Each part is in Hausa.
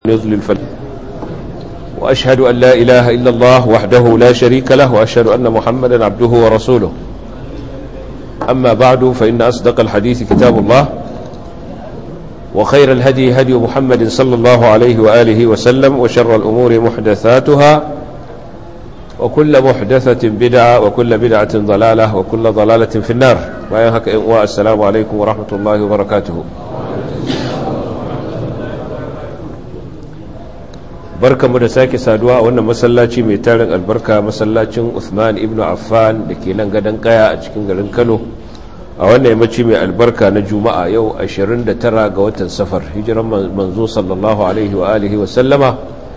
يضلل فلا وأشهد أن لا إله إلا الله وحده لا شريك له وأشهد أن محمدا عبده ورسوله أما بعد فإن أصدق الحديث كتاب الله وخير الهدي هدي محمد صلى الله عليه وآله وسلم وشر الأمور محدثاتها وكل محدثة بدعة وكل بدعة ضلالة وكل ضلالة في النار والسلام عليكم ورحمة الله وبركاته barkamu da sake saduwa a wannan masallaci mai tarin albarka masallacin Uthman ibn Affan da ke nan gadon kaya a cikin garin Kano a wannan yammaci mai albarka na Juma'a yau 29 ga watan Safar hijiran manzo sallallahu alaihi wa alihi wa sallama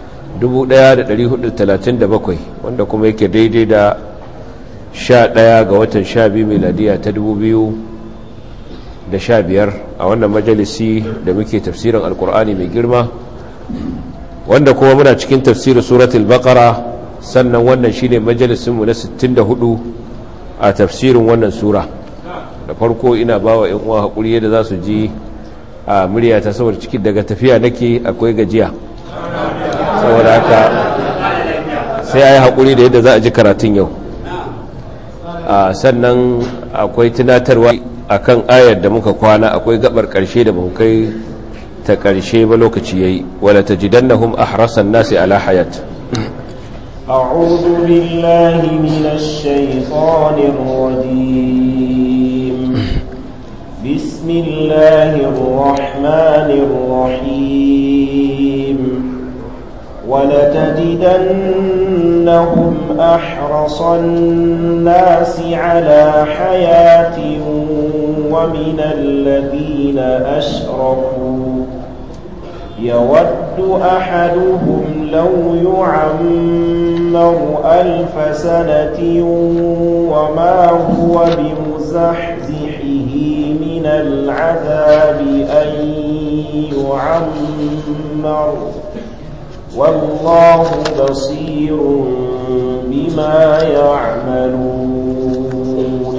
1437 wanda kuma yake daidai da 11 ga watan 12 miladiya ta 2015 a wannan majalisi da muke tafsirin alkur'ani mai girma wanda kuma muna cikin tafsirin suratul baqara sannan wannan shine majalisinmu na 64 a tafsirin wannan sura da farko ina bawa ƴan uwa hakuri yadda za su ji a murya ta saboda cikin daga tafiya nake akwai gajiya saboda haka sai ayi hakuri da yadda za a ji karatun yau sannan akwai tunatarwa akan ayar da muka kwana akwai gabar karshe da mun kai ta ƙarshe ba lokaci yayi wala tajidannahum ahrasan nasi ala hayat أعوذ بالله من الشيطان الرجيم بسم الله الرحمن الرحيم ولتجدنهم أحرص الناس على حياة ومن الذين أشركوا يود أحدهم لو يعمر ألف سنة وما هو بمزحزحه من العذاب أن يعمر والله بصير بما يعملون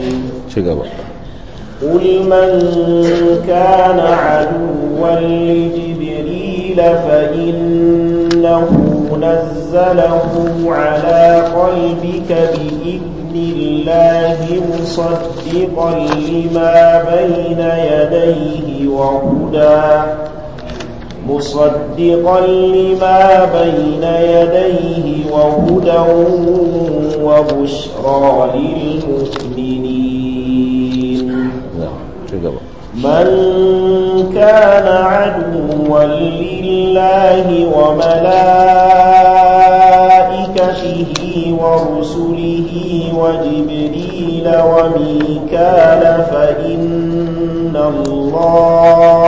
قل من كان عدوا لجبريل فإنه نزله على قلبك بإذن الله مصدقا لما بين يديه وهدى مصدقا لما بين يديه وهدى وبشرى للمؤمنين من كان عدوا لله وملائكته ورسله وجبريل وميكال فإن الله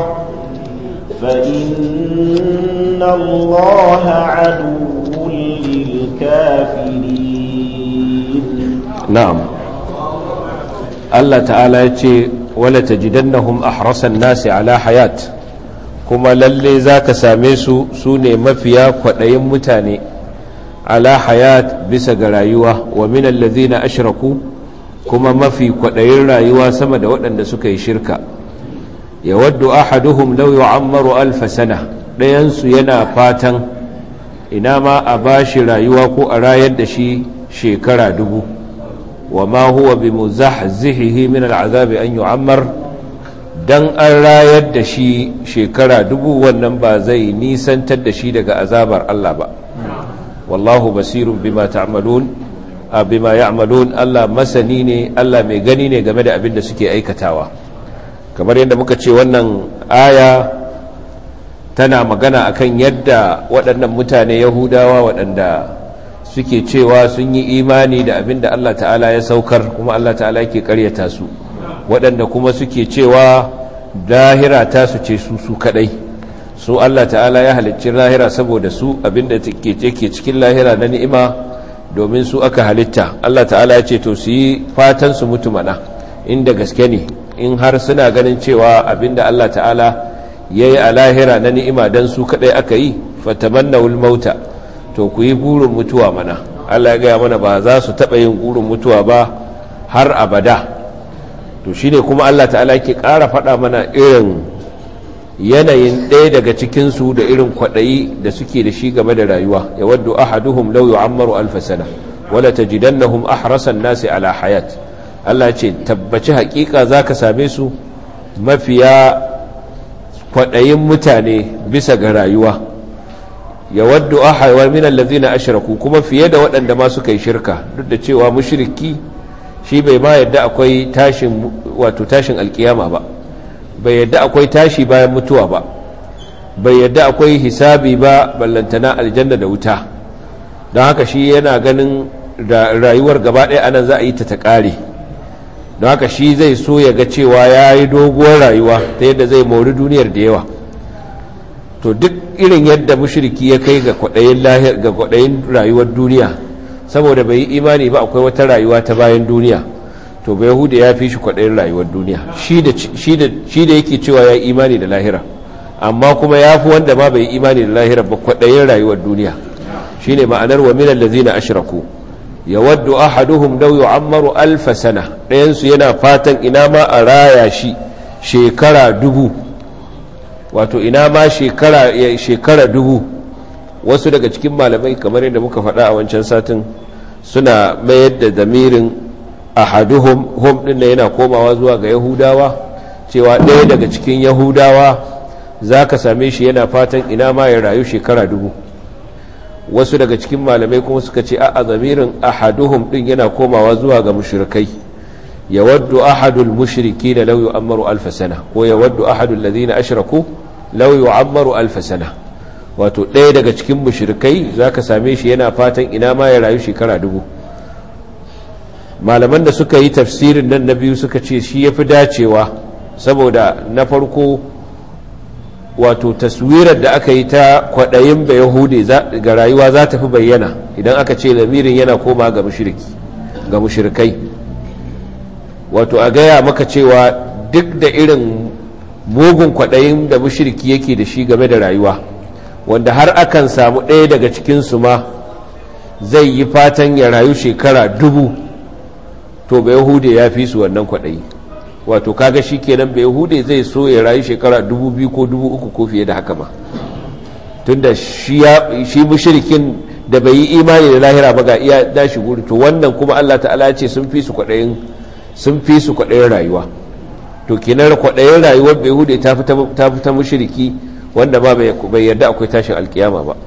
فإن الله عدو للكافرين نعم الله تعالى يتي wala tajidannahum ahrasan nasi ala hayat kuma lalle zaka same su sune mafiya kwadayin mutane ala hayat bisa ga rayuwa wa min allazina ashraku kuma mafi kwadayin rayuwa sama da waɗanda suka yi shirka yawaddu ahaduhum law yu'ammaru alf sana dayan su yana fatan ina ma a bashi rayuwa ko a rayar da shi shekara dubu وما هو بمزحزحه من العذاب أن يعمر dan an rayar da shi shekara dubu wannan ba zai nisantar da shi daga azabar Allah ba wallahu basirun bima ta'malun bima ya'malun Allah masani ne Allah mai gani ne game da abin da suke aikatawa kamar yadda muka ce wannan aya tana magana akan yadda waɗannan mutane yahudawa waɗanda suke cewa sun yi imani da abin da Allah ta'ala ya saukar kuma Allah ta'ala yake karyata su waɗanda kuma suke cewa lahira ta su ce su su kadai su Allah ta'ala ya halicci lahira saboda su abin da ke cikin lahira na ni'ima domin su aka halitta Allah ta'ala ya ce to su yi fatan su mutu mana inda gaske ne in har suna ganin cewa abin da Allah ta'ala ya yi a lahira na ni'ima don su kadai aka yi fatamannawul mauta to ku yi burin mutuwa mana Allah ya gaya mana ba za su taɓa yin burin mutuwa ba har abada to shine kuma Allah ta'ala yake ƙara faɗa mana irin yanayin ɗaya daga cikinsu da irin kwaɗayi da suke da shi game da rayuwa ya waddu ahaduhum law yu'ammaru alf sana wala tajidannahum ahrasan nasi ala hayat Allah ce tabbaci hakika zaka same su mafiya kwaɗayin mutane bisa ga rayuwa ya waddu ahawar min allazina ashraku kuma fiye da waɗanda ma suka yi shirka duk da cewa mushriki shi bai ma yadda akwai tashin wato tashin alkiyama ba bai yadda akwai tashi bayan mutuwa ba bai yadda akwai hisabi ba ballantana aljanna da wuta don haka shi yana ganin da rayuwar gaba ɗaya anan za a yi ta ta ƙare don haka shi zai so ya ga cewa ya yi doguwar rayuwa ta yadda zai mori duniyar da yawa to duk irin yadda mushriki ya kai ga kwaɗayin rayuwar duniya saboda bai yi imani ba akwai wata rayuwa ta bayan duniya to bai huda ya fi shi kwaɗayin rayuwar duniya shi da yake cewa ya yi imani da lahira amma kuma ya fi wanda ma bai yi imani da lahira ba kwaɗayin rayuwar duniya shi ne ma'anar wa minan lazina ashraku ya waddu ahaduhum law yu'ammaru alfa sana ɗayansu yana fatan ina ma a raya shi shekara dubu wato ina ma shekara shekara dubu wasu daga cikin malamai kamar yadda muka faɗa a wancan satin suna mayar da zamirin ahaduhum hum din yana komawa zuwa ga yahudawa cewa ɗaya daga cikin yahudawa za ka same shi yana fatan ina ma ya rayu shekara dubu wasu daga cikin malamai kuma suka ce a zamirin ahaduhum din yana komawa zuwa ga mushrikai ya waddu ahadul mushriki da lau yu'ammaru alfa sana ko ya waddu ahadul ladina ashraku lau yu'ammaru alfa sana wato ɗaya daga cikin mushrikai zaka same shi yana fatan ina ma ya rayu shekara dubu malaman da suka yi tafsirin nan na biyu suka ce shi yafi dacewa saboda na farko wato taswirar da aka yi ta kwaɗayin ba yahudi ga rayuwa za ta fi bayyana idan aka ce lamirin yana koma ga ga mushrikai wato a gaya maka cewa duk da irin mugun kwaɗayin da mushriki yake da shi game da rayuwa wanda har akan samu ɗaya daga cikinsu ma zai yi fatan ya rayu shekara dubu to ba yahude ya fi su wannan kwaɗayi wato kaga shi kenan ba yahude zai so ya rayu shekara dubu biyu ko dubu uku ko fiye da haka ma tunda shi mushrikin da bai yi imani da lahira ba ga iya dashi guri to wannan kuma Allah ta'ala ce sun fi su kwaɗayin sun fi su kwaɗayin rayuwa to kenan kwaɗayin rayuwar bai hude ta fi ta mushriki wanda ba bai yarda akwai tashin alkiyama ba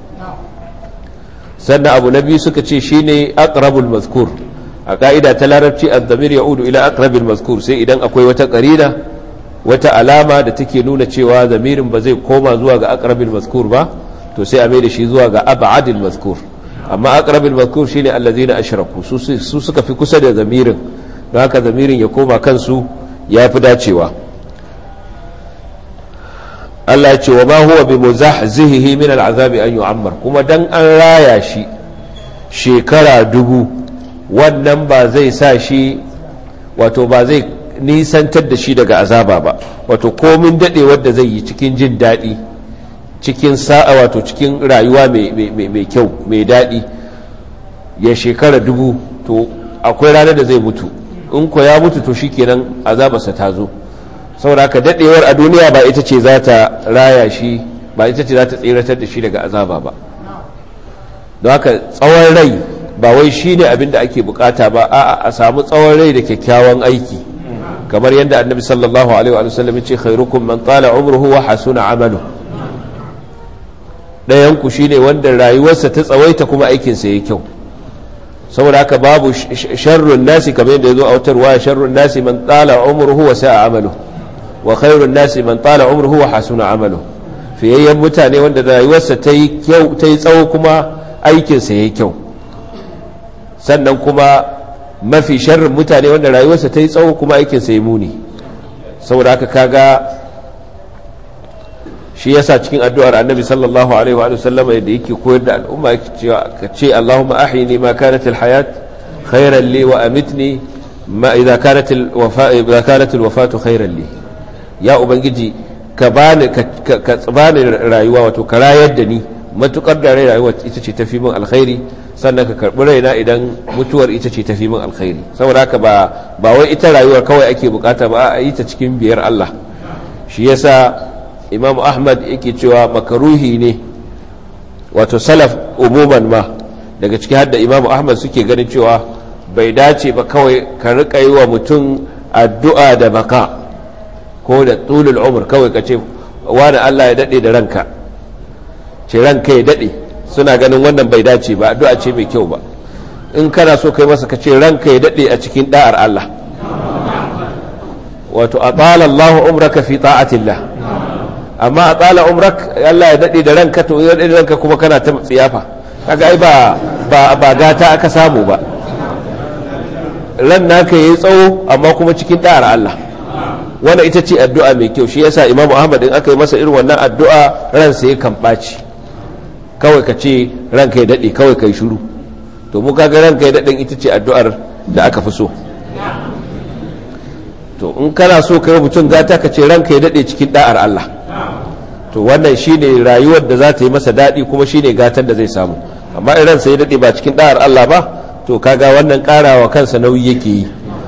sannan abu na biyu suka ce shine aqrabul mazkur a ka'ida ta larabci az-zamir ya'udu ila aqrabil mazkur sai idan akwai wata qarina wata alama da take nuna cewa zamirin ba zai koma zuwa ga aqrabil mazkur ba to sai a mai da shi zuwa ga ab'adil mazkur amma aqrabil mazkur shine allazina ashraku su suka fi kusa da zamirin don haka zamirin ya koma kansu ya fi dacewa Allah ce wa ma huwa bi muzahzihi min al'azabi an yu'ammar kuma dan an raya shi shekara dubu wannan ba zai sa shi wato ba zai nisantar da shi daga azaba ba wato komin dade wanda zai yi cikin jin daɗi cikin sa'a wato cikin rayuwa mai kyau mai daɗi ya shekara dubu to akwai ranar da zai mutu in ko ya mutu to shikenan azabarsa ta zo saboda haka dadewar a duniya ba ita ce za ta raya shi ba ita ce za ta tseratar da shi daga azaba ba don haka tsawon rai ba wai shi ne abinda ake bukata ba a a samu tsawon rai da kyakkyawan aiki kamar yadda annabi sallallahu alaihi wa sallam ya ce khairukum man tala umruhu wa hasuna amalu dayan ku shine wanda rayuwarsa ta tsawaita kuma aikinsa yayi kyau saboda haka babu sharrun nasi kamar yadda ya zo a wutar waya sharrun nasi man tsala umruhu wa sa'a amalu wa khairun nasi man tsala umruhu wa hasuna amalu fiyayyen mutane wanda rayuwarsa ta yi kyau ta yi tsawo kuma aikinsa ya yi kyau sannan kuma mafi sharrin mutane wanda rayuwarsa ta yi tsawo kuma aikinsa ya muni saboda haka kaga shi yasa cikin addu'ar annabi sallallahu alaihi wa sallam yadda yake koyar da al'umma ka ce Allahumma ahyini ma kanat alhayat khairan li wa amitni ma idza kanat alwafa idza kanat alwafatu khairan li ya ubangiji ka bani ka bani rayuwa wato ka rayar da ni matukar da rayuwa ita ce tafi min alkhairi sannan ka karbi raina idan mutuwar ita ce tafi min alkhairi saboda haka ba ba wai ita rayuwar kawai ake bukata ba a yi ta cikin biyar Allah shi yasa imam ahmad yake cewa makaruhi ne wato salaf umuman ma daga ciki hadda imam ahmad suke ganin cewa bai dace ba kawai ka rika yi wa mutum addu'a da baka ko da tulul umar kawai ka ce wani allah ya daɗe da ranka ce ranka ya daɗe suna ganin wannan bai dace ba addu'a ce mai kyau ba in kana so kai masa ka ce ranka ya daɗe a cikin ɗa'ar allah wato a tsala allahu umraka fi ta'atillah amma a tsala umrak allah ya daɗe da ranka to ya daɗe da ranka kuma kana ta tsiyafa kaga ai ba ba gata aka samu ba ran naka yayi tsawo amma kuma cikin da'ar Allah wannan ita ce addu'a mai kyau shi yasa Imam Ahmad in aka yi masa irin wannan addu'a ran sai kan baci kawai ka ce ranka ya dade kawai kai shiru to mu kaga ranka ya dade ita ce addu'ar da aka fi so to in kana so kai mutum gata ka ce ranka ya dade cikin da'ar Allah to wannan shine rayuwar da za ta yi masa dadi kuma shine gatan da zai samu amma in ransa ya dade ba cikin da'ar Allah ba to kaga wannan karawa kansa nauyi yake yi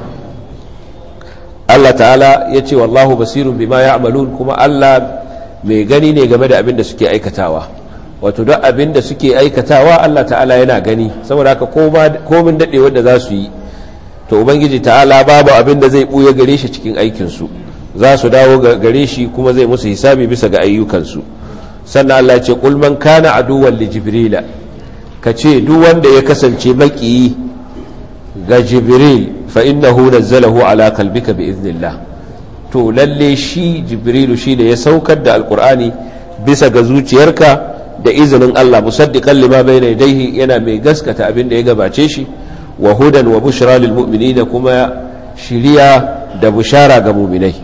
Allah ta'ala ya ce wallahu basirun bima ya'malun kuma Allah mai gani ne game da abin da suke aikatawa wato duk abin da suke aikatawa Allah ta'ala yana gani saboda haka komin daɗe wanda za su yi to ubangiji ta'ala babu abin da zai ɓuya gare shi cikin aikinsu za su dawo gare shi kuma zai musu hisabi bisa ga ayyukansu sannan Allah ce qul man kana aduwwan li jibrila ka ce duk wanda ya kasance makiyi ga jibril fa innahu nazzalahu ala qalbika bi iznillah to lalle shi jibrilu shi da ya saukar da alqur'ani bisa ga zuciyarka da izinin Allah musaddiqan lima bayna yadayhi yana mai gaskata abin da ya gabace shi wa hudan wa bushra lil mu'minin kuma shiriya da bushara ga mu'minai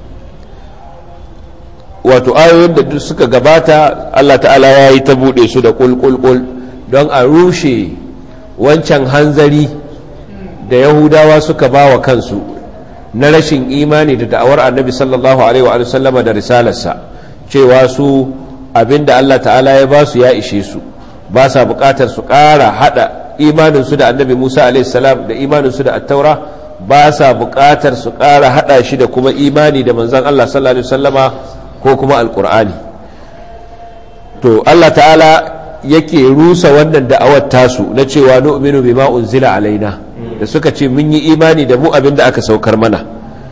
wato ayoyin da duk suka gabata Allah ta'ala ya yi ta bude su da kulkulkul don a rushe wancan hanzari da yahudawa suka ba wa kansu na rashin imani da da'awar annabi sallallahu alaihi wa sallama da risalarsa cewa su abinda Allah ta'ala ya ba su ya ishe su ba sa bukatar su ƙara hada imaninsu da annabi musa alaihi salam da imaninsu da attaura ba sa bukatar su ƙara hada shi da kuma imani da manzan Allah sallallahu alaihi sallama ko kuma alkur'ani to Allah ta'ala yake rusa wannan da'awar tasu na cewa nu'minu bima unzila alaina da suka ce mun yi imani da mu abin da aka saukar mana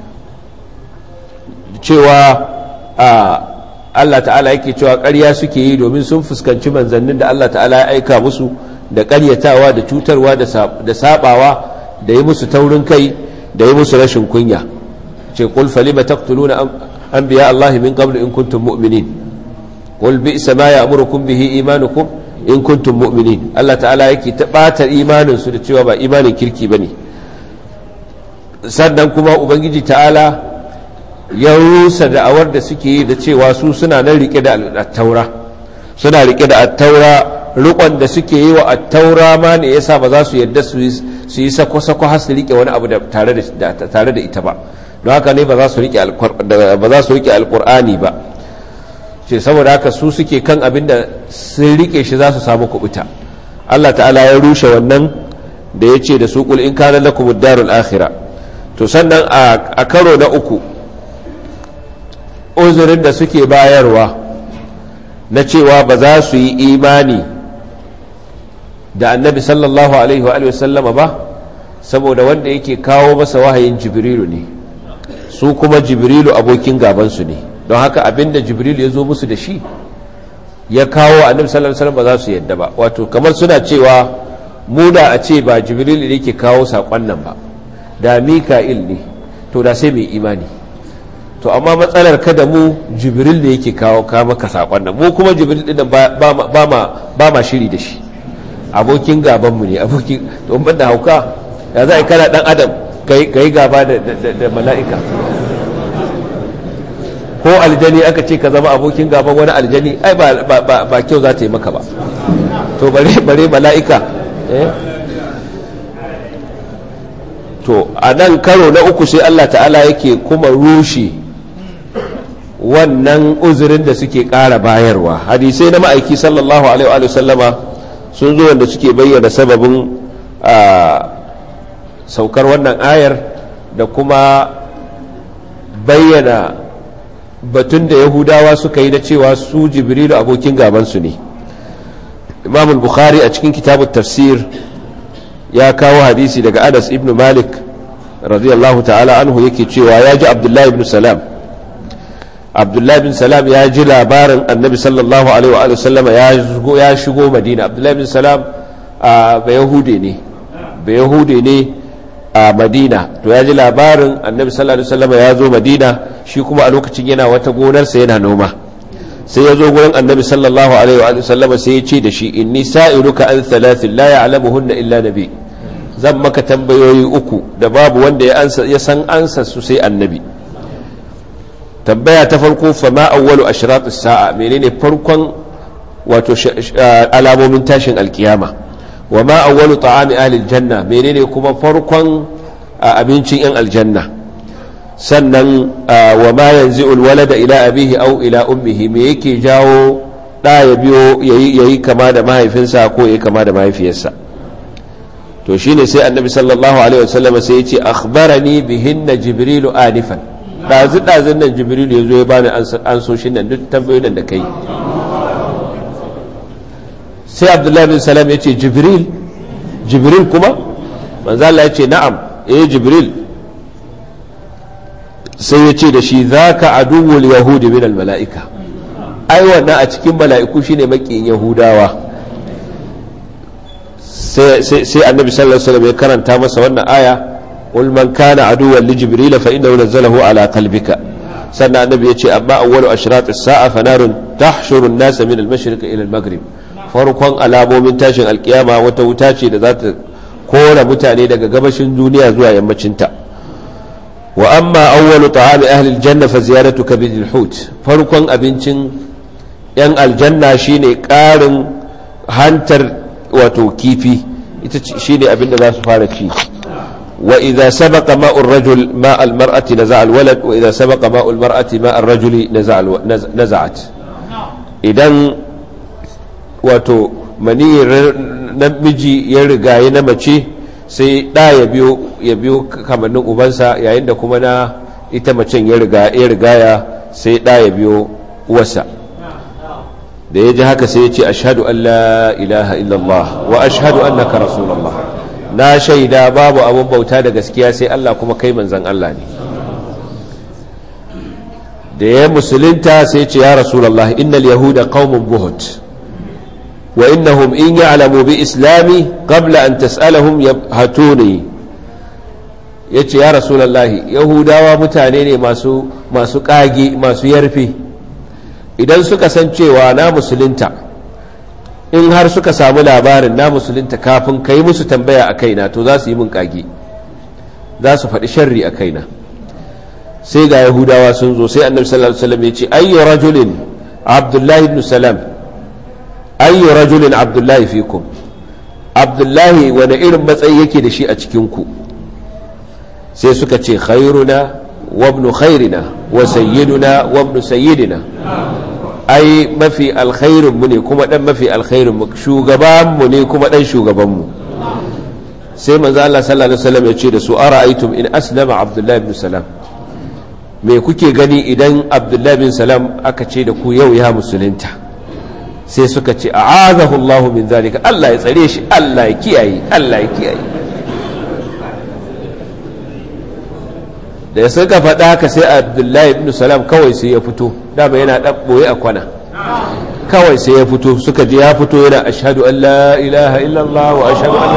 cewa Allah ta'ala yake cewa ƙarya suke yi domin sun fuskanci manzannin da Allah ta'ala ya aika musu da ƙaryatawa da cutarwa da sabawa da yi musu taurin kai da yi musu rashin kunya ce qul falima taqtuluna anbiya Allah min qabl in kuntum mu'minin qul bi'sa ma ya'murukum bihi imanukum in kuntum mu'minin Allah ta'ala yake ta bata imanin su da cewa ba imanin kirki bane sannan kuma ubangiji ta'ala ya rusa da'awar da suke yi da cewa su suna nan rike da attaura suna rike da attaura rikon da suke yi wa attaura ma ne yasa ba za su yadda su yi sako-sako har su rike wani abu tare da ita ba don haka ne ba za su rike alkur'ani ba ce saboda haka su suke kan abin da sun rike shi za su samu kubuta Allah ta'ala ya rushe wannan da ya ce da su kul in kana lakum darul akhira to sannan a karo na uku uzurin da suke bayarwa na cewa ba za su yi imani da annabi sallallahu alaihi wa sallama ba saboda wanda yake kawo masa wahayin jibrilu ne su kuma jibrilu abokin gabansu ne don haka abinda jibrilu ya zo musu da shi ya kawo annabi sallallahu alaihi wasallam ba za su yadda ba wato kamar suna cewa mu da a ce ba jibrilu ne ke kawo saƙon nan ba da mika'il ne to da sai mai imani to amma matsalar kada mu jibril ne yake kawo ka maka sakon nan mu kuma jibril din ba ma shiri da shi abokin gaban mu ne abokin to ban da hauka ya za a kana dan adam ka yi gaba da mala'ika ko aljani aka ce ka zama abokin gaban wani aljani ai ba kyau za ta yi maka ba to bare mala'ika to a nan karo na uku sai Allah ta'ala yake kuma rushe wannan uzurin da suke ƙara bayarwa hadisai na ma'aiki sallallahu alaihi wa sallama sun zo wanda suke bayyana sababin saukar wannan ayar da kuma bayyana batun da yahudawa suka yi na cewa su jibrilu abokin gabansu ne imam bukhari a cikin kitabun tafsir ya kawo hadisi daga anas ibn malik radiyallahu ta'ala anhu yake cewa ya ji abdullahi ibn salam abdullahi ibn salam ya ji labarin annabi sallallahu alaihi wa sallama ya shigo madina abdullahi ibn salam a bayahude ne bayahude ne a madina to ya ji labarin annabi sallallahu alaihi wasallama ya zo madina shi kuma a lokacin yana wata gonarsa yana noma sai ya zo gurin annabi sallallahu alaihi wa sallama sai ya ce da shi inni sa'iluka an thalathin la ya'lamuhunna illa nabi zan maka tambayoyi uku da babu wanda ya ansa ya san ansa su sai annabi tambaya ta farko fa ma awwalu ashratis sa'a menene farkon wato alamomin tashin alkiyama wa ma awwalu ta'ami ahli aljanna menene kuma farkon abincin yan aljanna sannan wa ma yanzu walada ila abihi au ila ummihi me yake jawo da ya biyo yayi kama da mahaifinsa ko yayi kama da mahaifiyarsa to shine sai annabi sallallahu alaihi wasallam sai ya ce akhbarani bihinna jibrilu anifan dazu dazun nan jibrilu yazo ya bani an so shi nan duk tambayoyin da kai sai abdullahi bin salam ya ce jibril jibril kuma manzo Allah ya ce na'am eh jibril sai ya ce da shi za ka aduwul yahudi min mala'ika ai wannan a cikin mala'iku shine makiyin yahudawa sai annabi sallallahu alaihi wasallam ya karanta masa wannan aya qul man kana aduwwan li jibril fa innahu nazzalahu ala qalbika sannan annabi ya ce amma awwalu ashrat as-sa'a fa narun tahshuru an-nasa min al-mashriq ila al-maghrib farkon alamomin tashin alkiyama wata wuta ce da za ta kora mutane daga gabashin duniya zuwa yammacinta wa amma awwalu ta'ami ahli aljanna fa ziyaratu kabidil hut farkon abincin yan aljanna shine karin hantar wato kifi ita shine abin da za su fara ci wa idza sabaqa ma'u ar-rajul ma'a al-mar'ati naza'a al-walad wa idza sabaqa ma'u al-mar'ati ma'a ar-rajuli naza'at idan wato mani namiji ya rigaye na mace sai ɗa ya biyo ya biyo kamannin ubansa yayin da kuma na ita macen ya rigaya sai ɗa ya biyo uwarsa da ya ji haka sai ya ce ashadu an la ilaha illallah wa ashadu annaka rasulullah na shaida babu abin bauta da gaskiya sai Allah kuma kai manzan Allah ne da ya musulunta sai ce ya rasulullah innal yahuda qaumun buhut وإنهم إن يعلموا بإسلامي قبل أن تسألهم يبهتوني yace ya rasulallahi yahudawa mutane ne masu masu kage masu yarfe idan suka san cewa na musulunta in har suka samu labarin na musulunta kafin ka yi musu tambaya a kaina to za su yi min kage za su faɗi sharri a kaina sai ga yahudawa sun zo sai annabi sallallahu alaihi wasallam ya ce ayyu rajulin abdullahi ibn salam ayyu rajulin abdullahi fikum abdullahi wani irin matsayi yake da shi a cikinku sai suka ce khairuna wa ibn khairina wa sayyiduna wa ibn sayyidina ai mafi alkhairin mu ne kuma dan mafi alkhairin mu shugaban mu ne kuma dan shugaban mu sai manzo Allah sallallahu alaihi wasallam ya ce da su ara'aytum in aslama abdullahi ibn salam me kuke gani idan abdullahi bin salam aka ce da ku yau ya musulunta sai suka ce a azahullahu min zalika Allah ya tsare shi Allah ya kiyaye Allah ya kiyaye da ya suka faɗa haka sai abdullahi ibn salam kawai sai ya fito dama yana ɗan ɓoye a kwana kawai sai ya fito suka je ya fito yana ashadu an la ilaha illallah wa ashadu an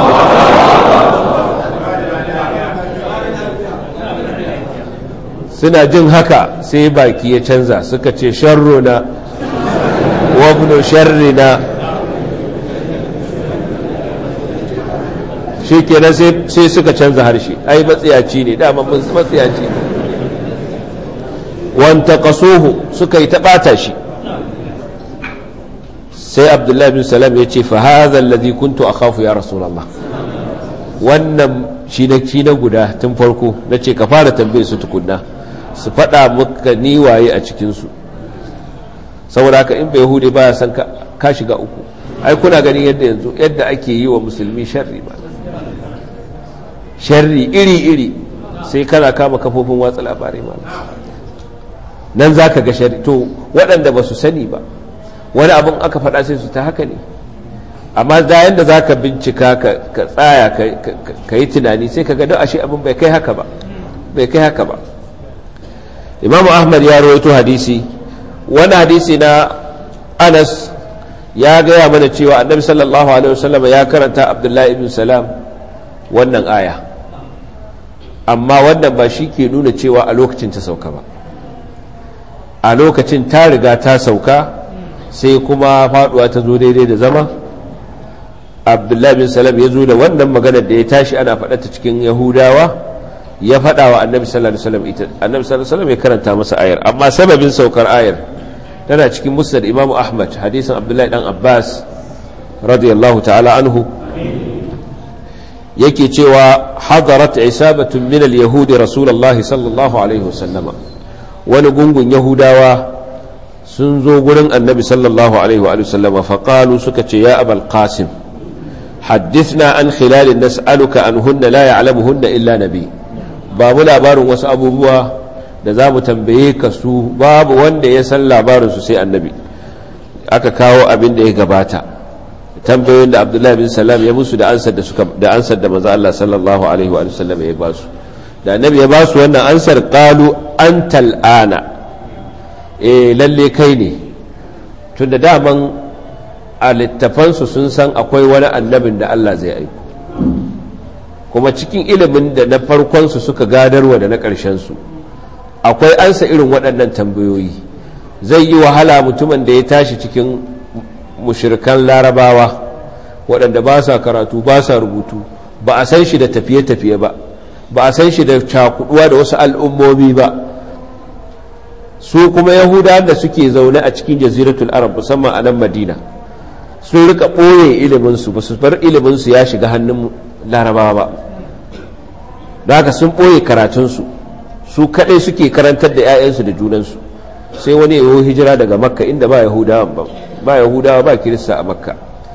suna jin haka sai baki ya canza suka ce sharruna wabnu sharrina shi kenan sai suka canza harshe ai matsiyaci ne dama matsiyaci ne wanta kasuhu suka yi taɓata shi sai abdullahi bin salam ya ce fahaza alladhi kuntu akhafu ya rasulullah wannan shi na shi na guda tun farko na ce ka fara tambaye su tukunna su faɗa maka ni waye a cikinsu saboda haka in bai hude ba ya san ka shiga uku ai kuna ganin yadda yanzu yadda ake yi wa musulmi sharri ba sharri iri-iri sai kana kama kafofin watsa labarai ma nan za ka ga to waɗanda ba su sani ba wani abin aka faɗa sai su ta haka ne amma da yanda za ka bincika ka tsaya ka yi tunani sai ka ga ashe abin bai kai haka ba bai kai haka ba imamu ahmad ya rawaito hadisi wani hadisi na anas ya gaya mana cewa annabi sallallahu alaihi wasallam ya karanta abdullahi ibn salam wannan aya amma wannan ba shi ke nuna cewa a lokacin ta sauka ba a lokacin ta riga ta sauka sai kuma faduwa ta zo daidai da zama abdullahi bin salam ya zo da wannan maganar da ya tashi ana faɗata cikin yahudawa ya faɗa wa annabi sallallahu alaihi wasallam ita annabi sallallahu alaihi wasallam ya karanta masa ayar amma sababin saukar ayar tana cikin musnad imamu ahmad hadisin abdullahi dan abbas radiyallahu ta'ala anhu yake cewa hadarat isabatun min al-yahudi rasulullahi sallallahu alaihi wasallama wani gungun yahudawa sun zo gurin annabi sallallahu alaihi wa sallama faƙalu suka ce ya abal qasim haddithna an khilalin nas'aluka an hunna la ya'lamuhunna illa nabi ba mu labarin wasu abubuwa da za mu tambaye ka su babu wanda ya san labarin su sai annabi aka kawo abin da ya gabata tambayoyin da abdullahi bin salam ya musu da ansar da suka da ansar da manzo Allah sallallahu alaihi wa sallam ya ba su da annabi ya ba su wannan ansar qalu antal ana e lalle kai ne tunda daman a littafansu sun san akwai wani annabin da Allah zai aiko kuma cikin ilimin da na farkonsu suka gadarwa da na ƙarshensu akwai ansa irin waɗannan tambayoyi zai yi wahala mutumin da ya tashi cikin mushirkan larabawa waɗanda ba sa karatu ba sa rubutu ba a san shi da tafiye-tafiye ba ba a san shi da cakuduwa da wasu al'ummomi ba su kuma yahudawan da suke zaune a cikin jaziratul arab musamman a nan madina sun rika ɓoye iliminsu ba su bar iliminsu ya shiga hannun larabawa ba da haka sun ɓoye karatunsu su kaɗai suke karantar da 'ya'yansu da junansu sai wani yawo hijira daga makka inda ba yahudawa ba ba yahudawa ba kirista a makka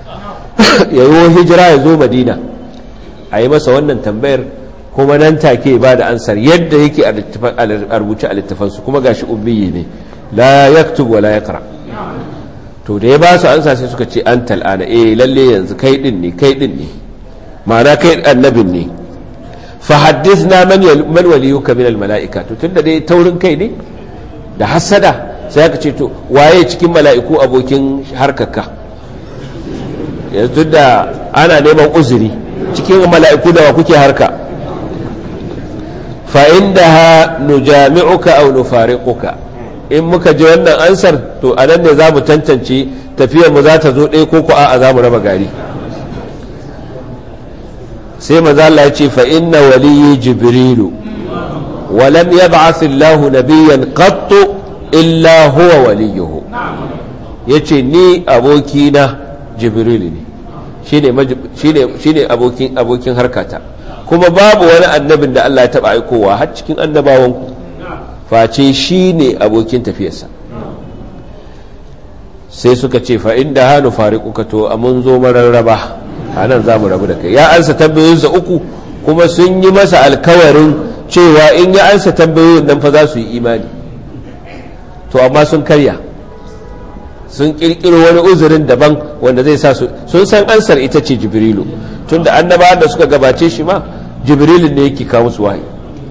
yawo hijira ya zo madina a yi masa wannan tambayar kuma nan take ba da ansar yadda yake a rubuce a littafansu kuma gashi ummiyi ne la yaktub wa la yaqra to da ya ba su ansa sai suka ce an tal'ana eh lalle yanzu kai din ne kai din ne ma'ana kai annabin ne fa haddithna man man waliyuka min al mala'ika to tunda dai taurin kai ne da hasada sai aka ce to waye cikin mala'iku abokin harkarka yanzu da ana neman uzuri cikin mala'iku da wa kuke harka fa'indaha nujami'uka aw nufariquka in muka ji wannan ansar to a nan ne za mu tantance tafiyar mu za ta zo ɗaya ko ko a za mu raba gari sai maza Allah ya ce fa inna waliyyi jibrilu wa lam yab'ath Allah nabiyyan qattu illa huwa waliyuhu yace ni abokina jibrilu ne shine shine shine abokin abokin harkata kuma babu wani annabin da Allah ya taba aikowa har cikin annabawanku face shi ne abokin tafiyarsa sai suka ce fa inda hannu fariƙuka to a mun zo mararraba a nan za mu rabu da kai ya ansa tambayoyinsa uku kuma sun yi masa alkawarin cewa in ya ansa tambayoyin nan fa za su yi imani to amma sun karya sun kirkiro wani uzurin daban wanda zai sa su sun san ansar ita ce jibrilu tunda annabawan da suka gabace shi ma jibrilun ne yake kawo musu wahayi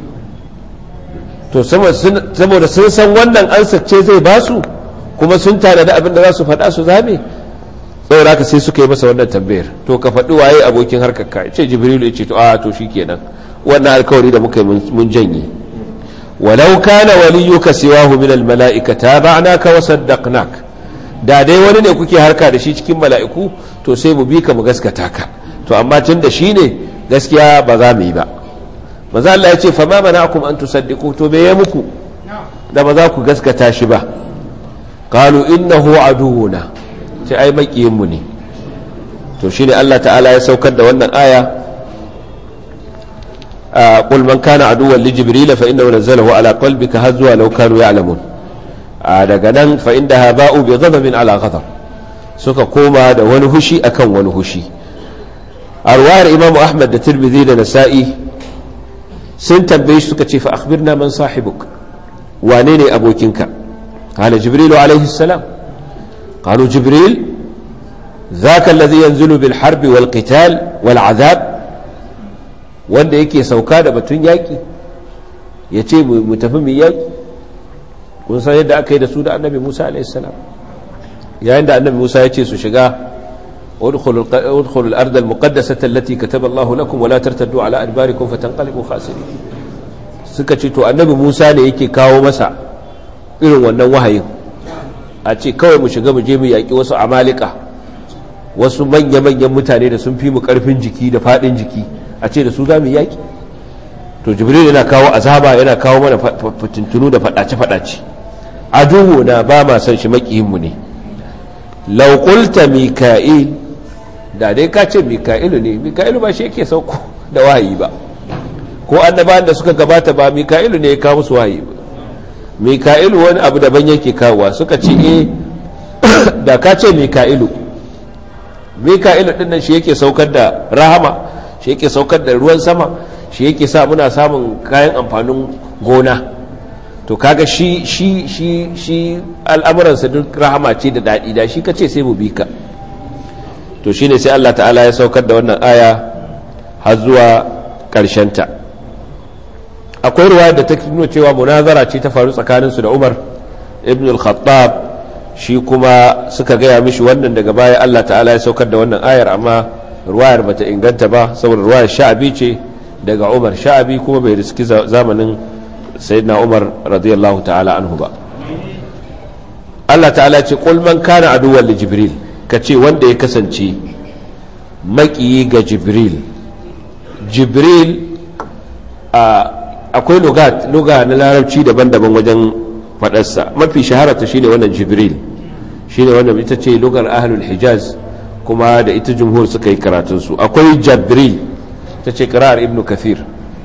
to saboda sun san wannan ansar ce zai ba su kuma sun tare da abin da za su faɗa su zame saboda haka sai suka yi masa wannan tambayar to ka faɗi waye abokin harkar ka ce jibrilu ya ce to a to shikenan wannan alkawari da muka yi mun janye walau kana waliyuka siwahu min almala'ika taba'naka wa saddaqnak da dai wani ne kuke harka da shi cikin mala'iku to sai mu bi ka mu gaskata ka to amma tun da shi ne gaskiya ba za mu yi ba maza Allah ya ce fa ma mana'akum an tusaddiqu to me ya muku da ba za ku gaskata shi ba qalu innahu aduwuna ce ai makiyin mu ne to shine Allah ta'ala ya saukar da wannan aya قل من كان عدوا لجبريل فإنه نزله على قلبك هزوا لو كانوا يعلمون daga nan fa inda ha ba'u bi ghadabin ala ghadab suka koma da wani hushi akan wani hushi a ruwayar imamu ahmad da tirmidhi da nasa'i sun tambaye shi suka ce fa akhbirna man sahibuk wane ne abokinka قال جبريل عليه السلام قالوا جبريل ذاك الذي ينزل بالحرب والقتال والعذاب wanda yake sauka da batun yaƙi ya ce mu tafi mu yaƙi kun san yadda aka yi da su da annabi musa alaihissalam yayin da annabi musa ya ce su shiga udkhulul ardal muqaddasata allati kataba Allahu lakum wa la tartaddu ala adbarikum fatanqalibu khasirin suka ce to annabi musa ne yake kawo masa irin wannan wahayin a ce kawai mu shiga mu je mu yaƙi wasu amalika wasu manya-manyan mutane da sun fi mu ƙarfin jiki da faɗin jiki a ce da su za mu yaƙi to jibril yana kawo azaba yana kawo mana fitintunu da faɗace-faɗace aduhu na ba ma san shi maƙiyinmu ne laukulta mika'il da dai ka ce mika'ilu ne mika'ilu ba shi yake sauko da wahayi ba ko annabawan da suka gabata ba mika'ilu ne ya kawo musu wahayi ba mika'ilu wani abu daban yake kawowa suka ce eh da ka ce mika'ilu mika'ilu din nan shi yake saukar da rahama shi yake saukar da ruwan sama shi yake sa muna samun kayan amfanin gona to kaga shi shi shi shi al'amuransa duk rahama ce da daɗi da shi kace sai mu bi ka to shine sai Allah ta'ala ya saukar da wannan aya har zuwa ta. akwai ruwa da ta nuna cewa munazara ce ta faru tsakaninsu da umar ibn al-khattab shi kuma suka gaya mishi wannan daga baya allah ta'ala ya saukar da wannan ayar amma ruwayar bata inganta ba saboda ruwayar sha'abi ce daga umar sha'abi kuma bai riski zamanin sayyidina umar radiyallahu ta'ala anhu ba allah ta'ala ce qul man kana aduwwan li jibril kace wanda ya kasance maƙiyi ga jibril jibril a akwai luga na larabci daban-daban wajen faɗarsa mafi shahararta shine wannan jibril shine wannan ita ce lugar ahlul hijaz kuma da ita jumhur suka yi karatunsu akwai jabril ita ce kirar ibn kathir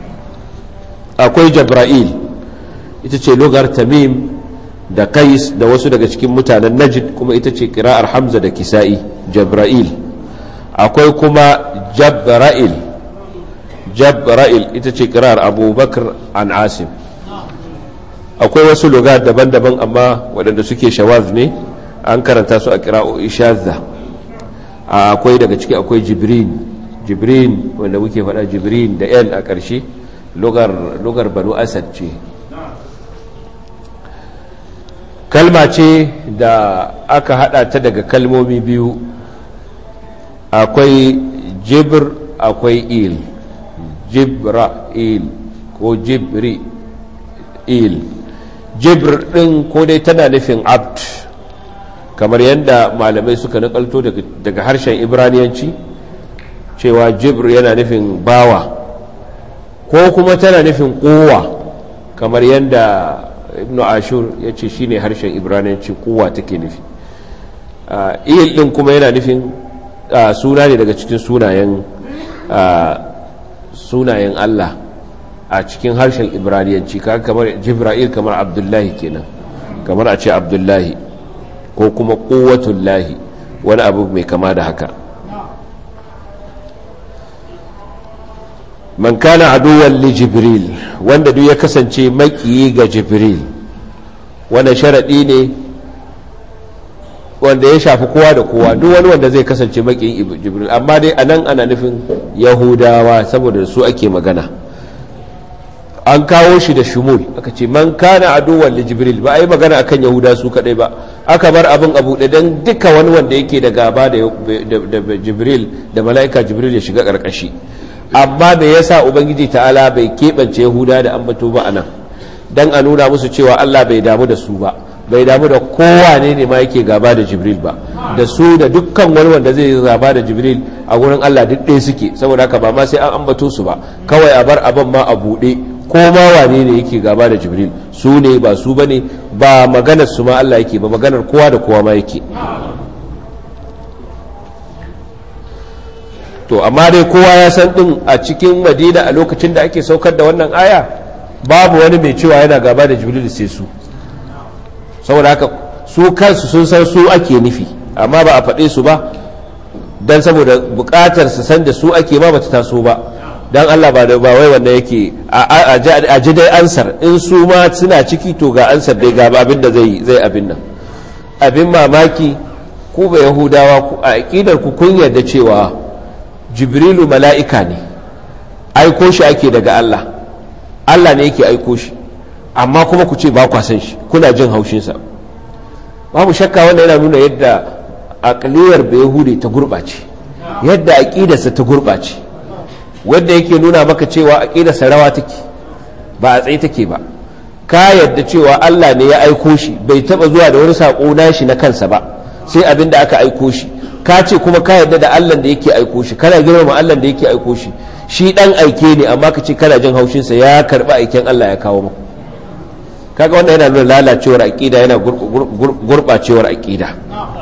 akwai jabra'il ita ce lugar tamim da kais da wasu daga cikin mutanen najid kuma ita ce kira'ar hamza da kisa'i jabra'il akwai kuma jabra'il jabra'il ita ce kirar abubakar an asim akwai wasu lugar daban-daban amma waɗanda suke shawaz ne an karanta su a kira'o'i shazza akwai daga ciki akwai jibrin jibrin wanda muke faɗa jibrin da l a ƙarshe lugar banu asad ce kalma ce da aka hada ta daga kalmomi biyu akwai jibr akwai il jibra'il ko jibri'il jibr din ko dai tana nufin abd kamar yadda malamai suka nakalto daga harshen ibraniyanci cewa jibr yana nufin bawa ko kuma tana nufin kowa kamar yadda ibn ashur ya ce shine harshen ibraniyanci kowa take nufi il din kuma yana nufin suna ne daga cikin sunayen sunayen Allah a cikin harshen ibraniyanci kamar jibra'il kamar abdullahi kenan kamar a ce abdullahi ko kuma lahi wani abu mai kama da haka man kana aduwan li jibril wanda duk ya kasance makiyi ga jibril wanda sharaɗi ne wanda ya shafi kowa da kowa duk wani wanda zai kasance makiyin jibril amma dai anan ana nufin yahudawa saboda su ake magana an kawo shi da shumul aka ce man kana aduwan li jibril ba a yi magana akan yahuda su kadai ba aka bar abin abu da dan duka wani wanda yake da gaba da jibril da mala'ika jibril ya shiga karkashi amma me yasa ubangiji ta'ala bai keɓance yahuda da ambato ba anan dan a nuna musu cewa Allah bai damu da su ba bai damu da kowa ne ne ma yake gaba da jibril ba da su da dukkan wani wanda zai gaba da jibril a gurin Allah duk ɗaya suke saboda haka ba ma sai an ambato su ba kawai a bar abin ma a buɗe ko ma wane ne yake gaba da jibril su ne ba su bane ba maganar su ma Allah yake ba maganar kowa da kowa ma yake to amma dai kowa ya san din a cikin madina a lokacin da ake saukar da wannan aya babu wani mai cewa yana gaba da jibril sai su saboda haka su kansu sun san su ake nufi amma ba a faɗe su ba don saboda buƙatar su san da su ake ba bata taso ba dan Allah ba da ba wai wanda yake a ji dai ansar in su ma suna ciki to ga ansar dai ga abin da zai zai abin nan abin mamaki ku ba yahudawa ku a aqidar ku kun yarda cewa jibrilu mala'ika ne aiko shi ake daga Allah Allah ne yake aiko shi amma kuma ku ce ba kwa san shi kuna jin haushin sa babu shakka wannan yana nuna yadda aqliyar bayahudi ta gurbace yadda aqidarsa ta gurbace wanda yake nuna maka cewa aqidarsa rawa take ba a tsaye take ba ka yadda cewa Allah ne ya aiko shi bai taba zuwa da wani sako nashi na kansa ba sai abin da aka aiko shi ka ce kuma ka yadda da Allah da yake aiko shi kana girmama Allah da yake aiko shi shi dan aike ne amma ka ce kana jin haushin sa ya karba aiken Allah ya kawo maka kaga wannan yana nuna lalacewar aqida yana gurbacewar aqida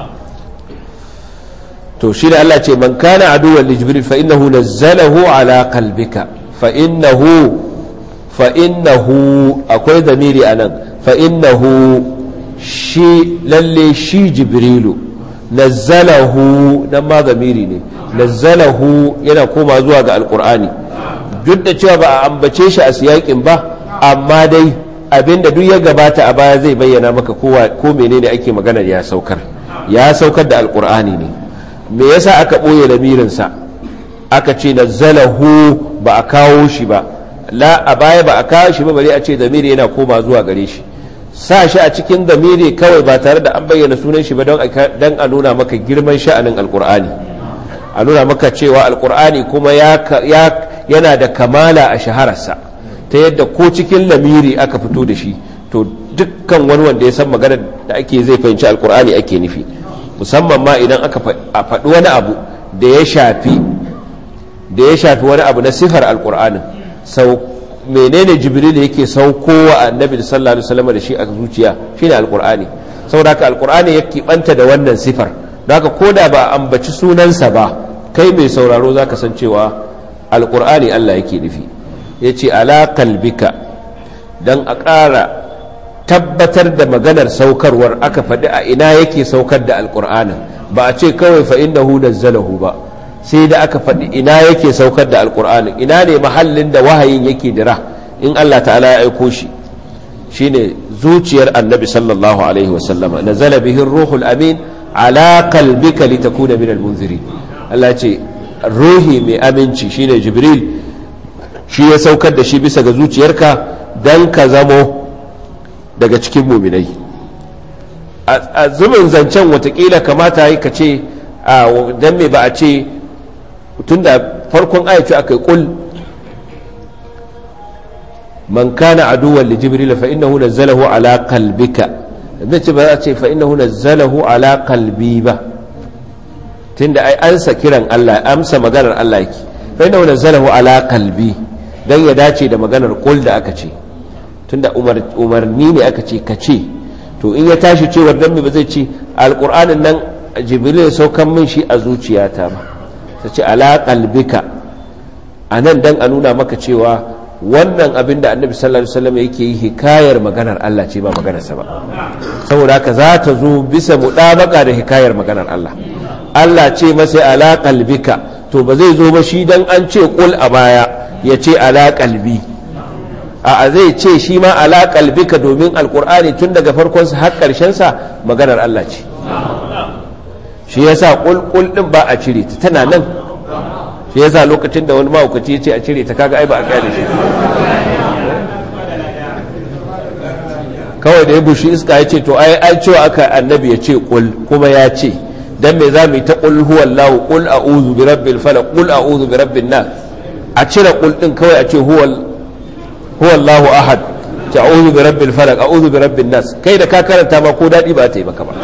to shi da Allah ce man kana aduwwan li jibril fa innahu nazzalahu ala qalbika fa innahu fa innahu akwai zamiri anan fa innahu shi lalle shi jibrilu nazzalahu nan ma zamiri ne nazzalahu yana koma zuwa ga alqur'ani duk da cewa ba a ambace shi a siyakin ba amma dai abinda duk ya gabata a baya zai bayyana maka kowa ko menene ake magana ya saukar ya saukar da alqur'ani ne me yasa aka ɓoye lamirinsa aka ce nazzalahu ba a kawo shi ba la a baya ba a kawo shi ba bari a ce zamiri yana koma zuwa gare shi sa shi a cikin zamiri kawai ba tare da an bayyana sunan shi ba don a nuna maka girman sha'anin alkur'ani a nuna maka cewa alkur'ani kuma yana da kamala a shahararsa ta yadda ko cikin lamiri aka fito da shi to dukkan wani wanda ya san magana da ake zai fahimci alkur'ani ake nufi musamman ma idan aka faɗi wani abu da ya shafi da ya shafi wani abu na sifar alkur'anin sau menene jibril yake saukowa annabi sallallahu alaihi wasallam da shi a zuciya shine alkur'ani saboda haka alkur'ani ya kibanta da wannan sifar don haka koda ba ambaci sunansa ba kai mai sauraro zaka san cewa alkur'ani Allah yake nufi yace ala qalbika dan a ƙara tabbatar da maganar saukarwar aka faɗi a ina yake saukar da alƙur'anin ba a ce kawai fa innahu nazzalahu ba sai da aka faɗi ina yake saukar da alƙur'anin ina ne mahallin da wahayin yake dira in Allah ta'ala ya aiko shi shine zuciyar annabi sallallahu alaihi wa sallama nazala bihi ruhul amin ala qalbika litakuna min almunzirin Allah ce ruhi mai aminci shine jibril shi ya saukar da shi bisa ga zuciyarka dan ka zamo daga cikin muminai a zubin zancen watakila kamata yi ka ce don me ba a ce tun da farkon ayaci aka yi kul man kana aduwan li jibril fa innahu nazzalahu ala qalbika zai ce ba za a ce fa innahu nazzalahu ala qalbi ba tunda ai ansa kiran Allah amsa maganar Allah yake fa innahu nazzalahu ala qalbi dan ya dace da maganar kul da aka ce tunda umarni ne aka ce ka ce to in ya tashi cewar dan ba zai ce alƙur'anin nan jibril ya saukan min shi a zuciyata ba ta ce ala qalbika anan dan a nuna maka cewa wannan abin da annabi sallallahu alaihi wasallam yake yi hikayar maganar Allah ce ba maganarsa ba saboda haka za ta zo bisa mudabaka da hikayar maganar Allah Allah ce masa ala qalbika to ba zai zo ba shi dan an ce kul a baya ya ce ala qalbi a zai ce shi ma ala qalbika domin alqur'ani tun daga farkon sa har karshen sa maganar Allah ce shi yasa kul kul din ba a cire ta tana nan shi yasa lokacin da wani mahaukaci ya ce a cire ta kaga ai ba a gane shi kawai da ya bushi iska ya ce to ai ai cewa aka annabi ya ce kul kuma ya ce dan me za mu yi ta kul huwallahu kul a'udhu bi rabbil falaq kul a'udhu bi rabbin nas a cire kul din kawai a ce huwal huwallahu ahad ta a'udhu bi rabbil falaq a'udhu bi rabbin nas kai da ka karanta ma ko dadi ba ta yi maka ba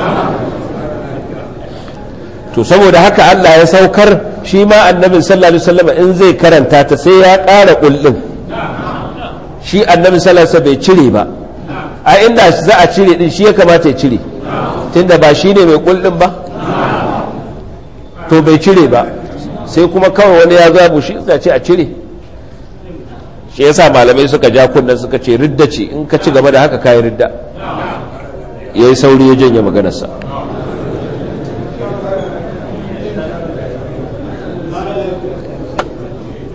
to saboda haka Allah ya saukar shi ma annabin sallallahu alaihi wasallam in zai karanta ta sai ya ƙara kullum shi annabin sallallahu alaihi bai cire ba a inda za a cire din shi ya kamata ya cire tunda ba shi ne mai kullum ba to bai cire ba sai kuma kawai wani ya zabu shi za ce a cire shi yasa malamai suka ja kunnen suka ce ridda ce in ka ci gaba da haka kayi ridda yayi sauri ya janye maganarsa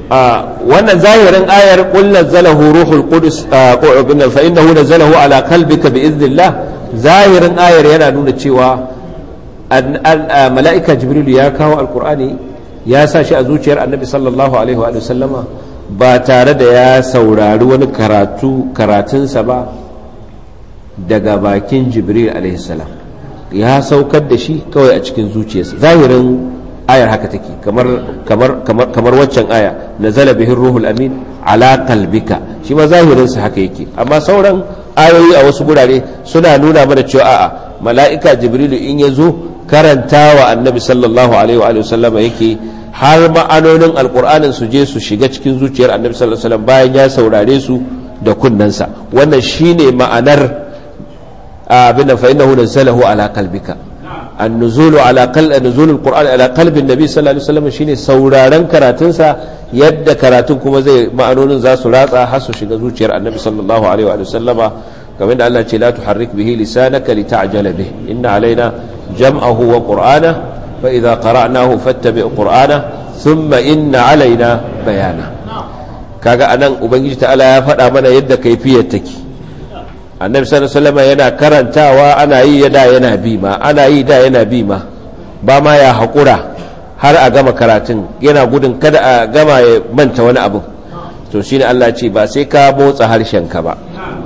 wannan zahirin ayar qul nazzalahu ruhul qudus fa innahu nazzalahu ala qalbika bi idhnillah zahirin ayar yana nuna cewa mala'ika jibril ya kawo alqur'ani ya sa shi a zuciyar annabi sallallahu alaihi wa sallama ba tare da ya saurari wani karatu karatunsa ba daga bakin jibril alaihi salam ya saukar da shi kawai a cikin zuciyarsa zahirin ayar haka take kamar kamar kamar kamar waccan aya nazala bihi ruhul amin ala qalbika shi ma zahirin sa haka yake amma sauran ayoyi a wasu gurare suna nuna mana cewa a'a mala'ika jibrilu in ya zo karantawa annabi sallallahu alaihi wa sallam yake har ma'anonin alqur'anin su je su shiga cikin zuciyar annabi sallallahu alaihi wasallam bayan ya saurare su da kunnansa wannan shine ma'anar abin fa innahu nazalahu ala qalbika النزول على قلب نزول القرآن على قلب النبي صلى الله عليه وسلم shine sauraron karatunsa yadda karatun kuma zai ma'anonin za su ratsa har su shiga zuciyar annabi sallallahu alaihi wa sallama kamar da Allah ce la tuharrik bihi lisanaka lita'jala bih inna alaina jam'ahu wa qur'ana fa idza qara'nahu fattabi' qur'ana thumma inna alaina bayana kaga anan ubangiji ta'ala ya faɗa mana yadda kaifiyar take annabi sallallahu alaihi wasallam yana karantawa ana yi da yana bi ma ana yi da yana bi ma ba ma ya haƙura har a gama karatun yana gudun kada a gama ya manta wani abu to shine Allah ce ba sai ka motsa harshen ka ba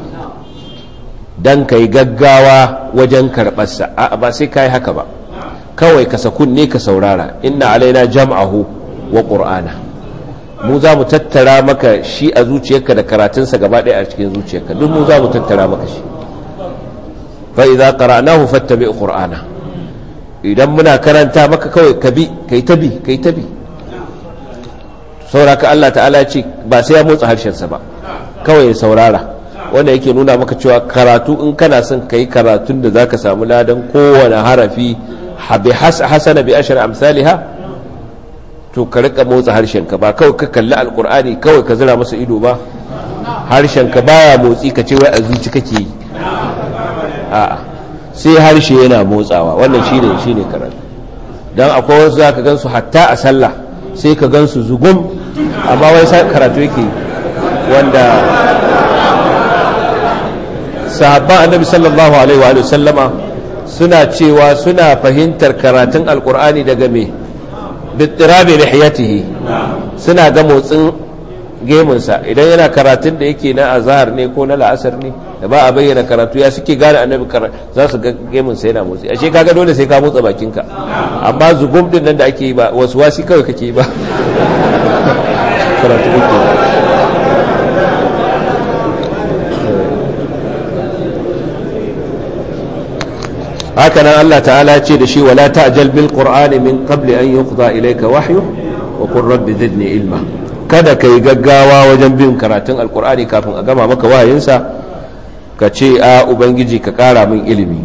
dan kai gaggawa wajen karɓarsa a ba sai ka yi haka ba kawai ka sakun ne ka saurara inna alaina jam'ahu wa qur'ana mu za mu tattara maka shi a zuciyarka da karatunsa gaba ɗaya a cikin zuciyarka duk mu za mu tattara maka shi fa idza qara'nahu fattabi qur'ana idan muna karanta maka kawai ka bi kai ta bi kai ta bi sauraka Allah ta'ala ya ce ba sai ya motsa harshen sa ba kawai ya saurara wanda yake nuna maka cewa karatu in kana son kai karatun da zaka samu ladan kowane harafi habi hasana bi ashri amsalha to ka rika motsa harshenka ba kawai ka kalli alkur'ani kawai ka zira masa ido ba harshenka baya motsi ka ce wai a zuci kake yi a'a sai harshe yana motsawa wannan shine shine karatu dan akwai wasu zaka gansu hatta a sallah sai ka gansu zugum amma wai sai karatu yake wanda sahabban annabi sallallahu alaihi wa sallama suna cewa suna fahimtar karatun alkur'ani daga me bittirabi lihiyatihi suna ga motsin gemunsa idan yana karatun da yake na azhar ne ko na la'asar ne da ba a bayyana karatu ya suke gane annabi za su ga gemunsa yana motsi ashe kaga dole sai ka motsa bakinka amma zugum din nan da ake yi ba wasu wasi kawai kake yi ba karatu kake haka nan Allah ta'ala ce da shi wala ta'jal bil qur'ani min qabli an yuqda ilayka wahyu wa qur rabbi zidni ilma kada kai gaggawa wajen bin karatun alqur'ani kafin a gama maka wahayinsa ka ce a ubangiji ka kara min ilimi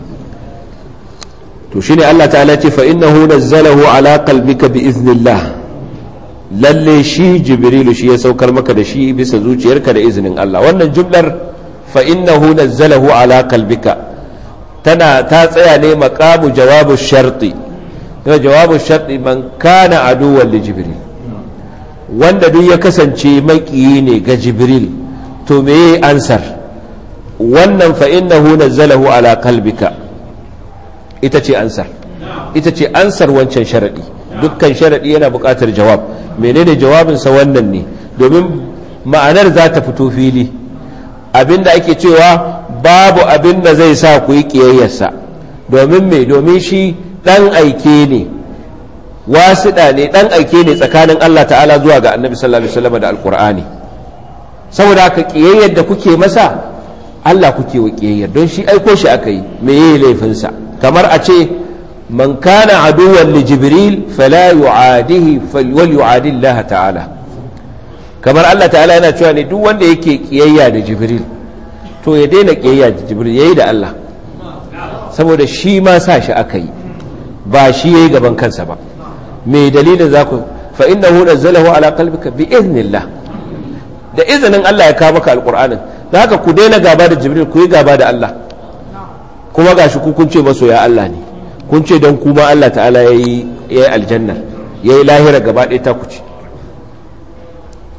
to shine Allah ta'ala ce fa innahu nazzalahu ala qalbika bi iznillah lalle shi jibrilu shi ya saukar maka da shi bisa zuciyarka da izinin Allah wannan jumlar fa innahu nazzalahu ala qalbika tana ta tsaya ne makamu jawabu sharti yana jawabu sharti man kana aduwan li jibril wanda duk ya kasance makiyi ne ga jibril to me yi ansar wannan fa innahu nazzalahu ala qalbika ita ce ansar ita ce ansar wancan sharadi dukkan sharadi yana buƙatar jawab menene jawabinsa wannan ne domin ma'anar za ta fito fili abinda ake cewa babu abin da zai sa ku yi ƙiyayyarsa domin me domin shi ɗan aike ne wasiɗa ne ɗan aike ne tsakanin Allah ta'ala zuwa ga annabi sallallahu alaihi wasallam da alƙur'ani saboda haka ƙiyayyar da kuke masa Allah kuke wa ƙiyayyar don shi aiko shi aka yi me yayi laifinsa kamar a ce man kana aduwan li jibril fala yu'adihi wal yu'adi Allah ta'ala kamar Allah ta'ala yana cewa ne duk wanda yake ƙiyayya da jibril to ya daina ƙiyayya da jibril yayi da Allah saboda shi ma sa shi aka yi ba shi yayi gaban kansa ba me dalilin za ku fa innahu nazzalahu ala qalbika bi idnillah da izinin Allah ya kawo maka alqur'anin da haka ku daina gaba da jibril ku yi gaba da Allah kuma gashi ku kun ce masoya Allah ne kun ce don kuma Allah ta'ala yayi yayi aljanna yayi lahira gaba ɗaya ta ku ce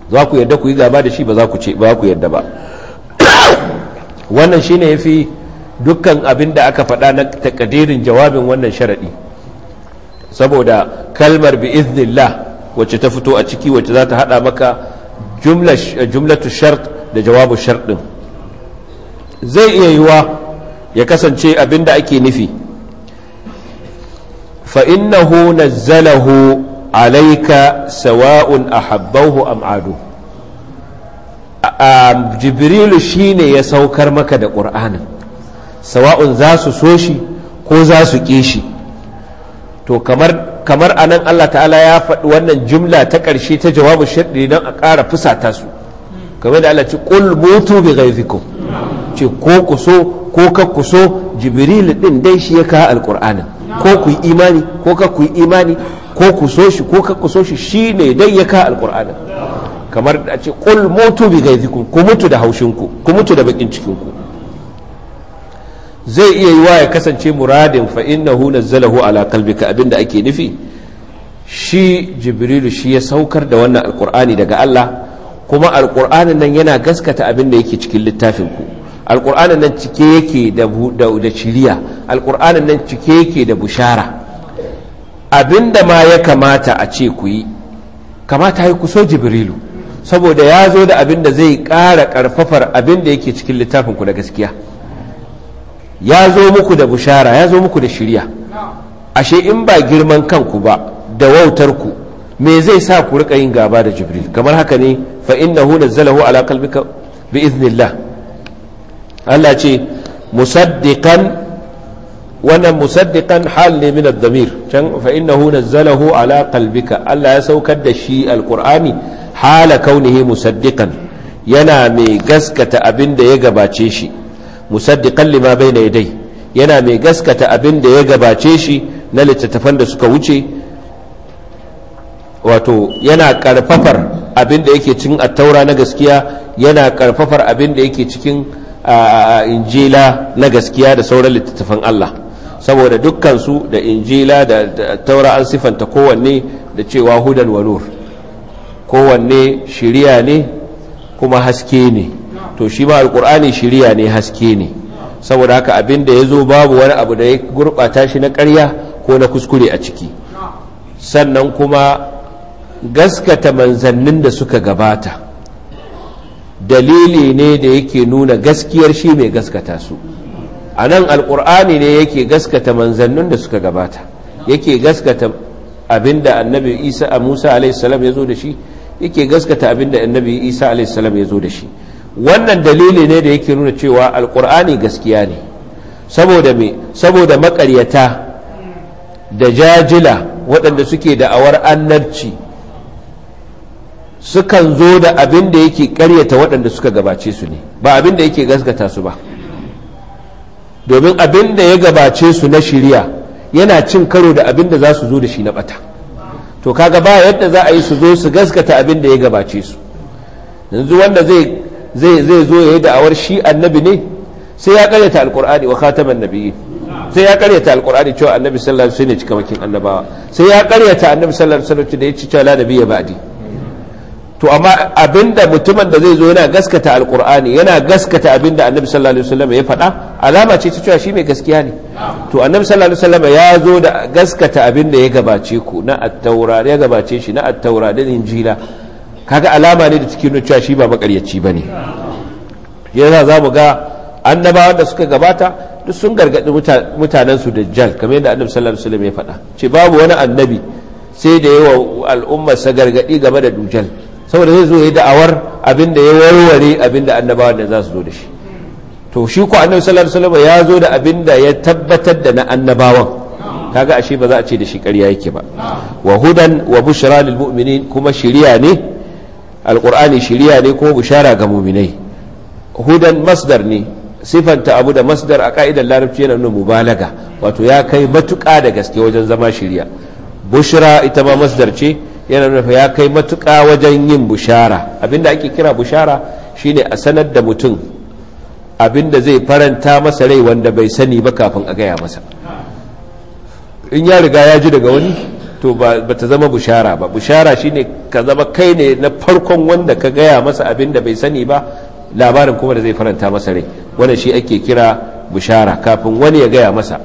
za ku yadda ku yi gaba da shi ba za ku ce ba ku yadda ba wannan shine yafi dukkan abin da aka faɗa na takadirin jawabin wannan sharaɗi saboda kalmar bi iznillah wacce ta fito a ciki wacce za ta haɗa maka jumlatu shart da jawabu shart ɗin zai iya yiwa ya kasance abin da ake nufi fa'innahu nazzalahu alaika sawa'un ahabbahu am adu jibrilu shine ya saukar maka da ƙur'anin sawa'un za su so shi ko za su ƙi shi to kamar kamar anan Allah ta'ala ya faɗi wannan jumla ta ƙarshe ta jawabu shaɗi don a ƙara fusata su kamar da Allah ce ƙul mutu bi ghaizikum ce ko ku so ko ka ku so jibril din dai shi ya kawo alƙur'anin ko ku yi imani ko ka ku yi imani ko ku so shi ko ka ku so shi shine dai ya kawo alƙur'anin kamar da ce ƙul mutu bi ghaizikum ku mutu da haushinku ku mutu da bakin cikinku zai iya yiwa ya kasance muradin fa innahu nazzalahu ala qalbika abinda ake nufi shi jibrilu shi ya saukar da wannan alqur'ani daga Allah kuma alqur'anin nan yana gaskata abinda yake cikin littafin ku alqur'anin nan cike yake da da shiriya alqur'anin nan cike yake da bushara abinda ma ya kamata a ce ku yi kamata ya ku so jibrilu saboda ya zo da abinda zai ƙara ƙarfafar abinda yake cikin littafin ku da gaskiya ya zo muku da bushara ya zo muku da shirya ashe in ba girman kanku ba da wautar ku me zai sa ku rika yin gaba da jibril kamar haka ne fa innahu nazzalahu ala qalbika bi iznillah Allah ce musaddiqan wannan musaddiqan hal ne min ad-damir can fa innahu nazzalahu ala qalbika Allah ya saukar da shi alqur'ani hala kaunihi musaddiqan yana mai gaskata abin da ya gabace shi musaddiqan lima bayna yadai yana mai gaskata abin da ya gabace shi na littattafan da suka wuce wato yana karfafar abin da yake cikin attaura na gaskiya yana karfafar abin da yake cikin injila na gaskiya da sauran littattafan Allah saboda dukkansu da injila da taura an sifanta kowanne da cewa hudan wa nur kowanne shiriya ne kuma haske ne to shi ma alkur'ani shiriya ne haske ne saboda haka abin da ya zo babu wani abu da ya gurɓata shi na ƙarya ko na kuskure a ciki sannan kuma gaskata manzannin da suka gabata dalili ne da yake nuna gaskiyar shi mai gaskata su a nan alkur'ani ne yake gaskata manzannin da suka gabata yake gaskata abin da annabi isa a musa alaihissalam ya zo da shi yake gaskata abin da annabi isa alaihissalam ya zo da shi wannan dalili ne da yake nuna cewa alkur'ani gaskiya ne saboda me saboda makaryata da jajila waɗanda suke da'awar annabci sukan zo da abin da yake karyata waɗanda suka gabace su ne ba abin da yake gaskata su ba domin abin da ya gabace su na shirya yana cin karo da abin da za su zo da shi na bata to kaga ba yadda za a yi su zo su gaskata abin da ya gabace su yanzu wanda zai zai zai zo ya yi da'awar shi annabi ne sai ya karyata alkur'ani wa khataman nabiyyi sai ya karyata alkur'ani cewa annabi sallallahu alaihi wasallam ne cikamakin annabawa sai ya karyata annabi sallallahu alaihi wasallam da ya ci cewa la nabiyya ba'di to amma abinda mutumin da zai zo yana gaskata alkur'ani yana gaskata abinda annabi sallallahu alaihi wasallam ya faɗa alama ce ta cewa shi mai gaskiya ne to annabi sallallahu alaihi wasallam ya zo da gaskata abinda ya gabace ku na at-taura ya gabace shi na at-taura da injila kaga alama ne da cikin cewa shi ba makaryaci bane yana za mu ga annabawan da suka gabata duk sun gargaɗi mutanen su dajjal kamar yadda annabi sallallahu alaihi wasallam ya faɗa ce babu wani annabi sai da yawa al'ummarsa gargaɗi game da dujal saboda zai zo ya da'awar abin da ya warware abin da annabawan da za su zo da shi to shi ko annabi sallallahu alaihi wasallam ya zo da abin da ya tabbatar da na annabawan kaga ashe ba za a ce da shi ƙarya yake ba wa hudan wa bushra lil mu'minin kuma shiriya ne alqur'ani shiriya ne kuma bushara ga mu'minai hudan masdar ne sifanta abu da masdar a ka'idar larabci yana nuna mubalaga wato ya kai matuƙa da gaske wajen zama shiriya bushra ita ma masdar ce yana nuna ya kai matuƙa wajen yin bushara abinda ake kira bushara shine a sanar da mutum abinda zai faranta masa rai wanda bai sani ba kafin a gaya masa in ya riga ya ji daga wani to ba ta zama bushara ba bushara shine ka zama kai ne na farkon wanda ka gaya masa abin da bai sani ba labarin kuma da zai faranta masa rai wanda shi ake kira bushara kafin wani ya gaya masa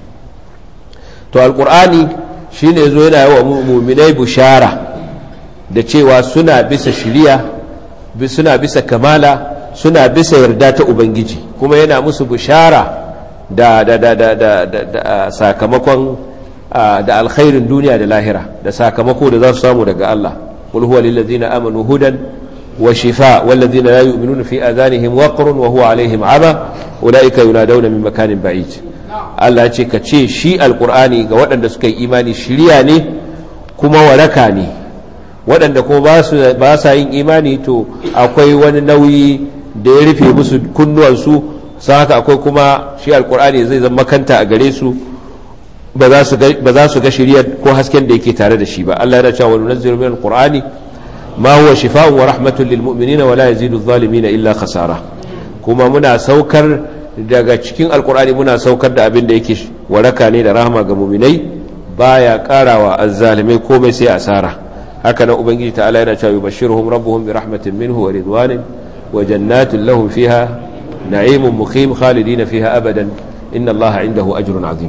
to alkur'ani shine zo yana yawa muminai bushara da cewa suna bisa shiriya suna bisa kamala suna bisa yarda ta ubangiji kuma yana musu bushara da da da da da da sakamakon da alkhairin duniya da lahira da sakamako da za su samu daga Allah qul huwa lil ladzina amanu hudan wa shifa wal ladzina la yu'minuna fi adanihim waqrun wa huwa alaihim ama ulaika yunadawna min makanin ba'id Allah ce ka ce shi alqur'ani ga waɗanda suka yi imani shiriya ne kuma waraka ne waɗanda kuma ba su ba sa yin imani to akwai wani nauyi da ya rufe musu kunnuwansu sai haka akwai kuma shi alqur'ani zai zama makanta a gare su ba za su ga shiriyar ko hasken da yake tare da shi ba Allah yana cewa nunazzilu min alqur'ani ma huwa shifaa'un wa rahmatun lil mu'minina wa la yazidu adh-dhalimina illa khasara kuma muna saukar daga cikin alqur'ani muna saukar da abin da yake waraka ne da rahama ga mu'minai baya karawa azzalimai komai sai asara haka nan ubangiji ta'ala yana cewa yubashshiruhum rabbuhum bi rahmatin minhu wa ridwanin wa jannatin lahum fiha na'imun muqim khalidina fiha abadan inna allaha indahu ajrun azim